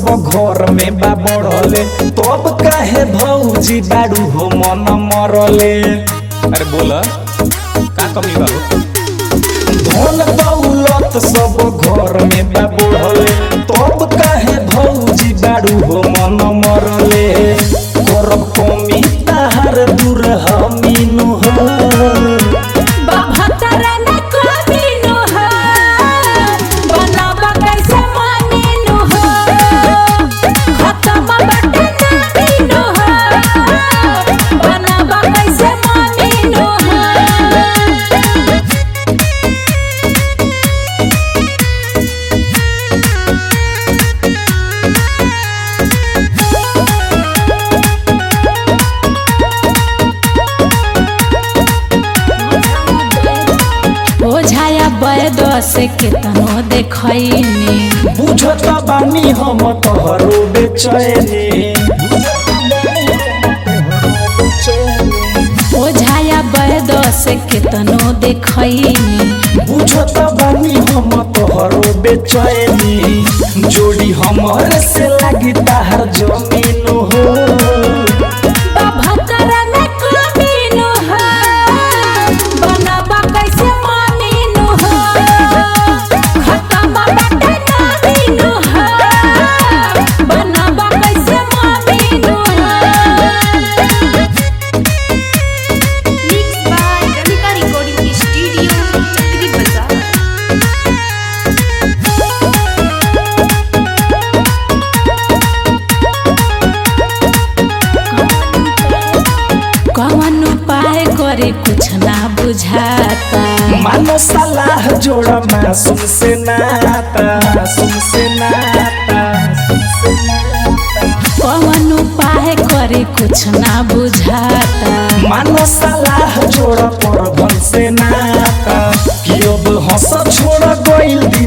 घर में बा बढ़ले तब काहे भौजी बाड़ू हो मन मरले अरे बोला का कमी बा हो? धन दौलत सब घर में बा बढ़ले तब काहे भौजी बाड़ू हो मन मरले करब कमी ताहार दूर हमीनु हो बाभतरा न कमीनु हो बनावा कैसे मानीनु हो खत्म बटे नामीनु हो बनावा कैसे मानीनु हो ओझाया बैद से केतनो देखैनी बुझत बानी हम तोहरो बेचैनी ओझाया बैद से केतनो देखैनी बुझत बानी हम तोहरो बेचैनी जोड़ी हमर से लागी ताहर जमीन हो बाभतरा न कमीनु हो बनावा कैसे मानीनु हो खत्म बटे नामीनु हो बनावा कैसे मानीनु हो Mixed by Ramika Recording Studio, Chakri Bazaar. कौन उपाय करे कुछ ना बुझाता मानो सलाह जोड़ा मासूम से नाता मासूम से नाता कौन उपाय करे कुछ ना बुझाता मानो सलाह जोड़ा पर से नाता कि अब हंस छोड़ गइल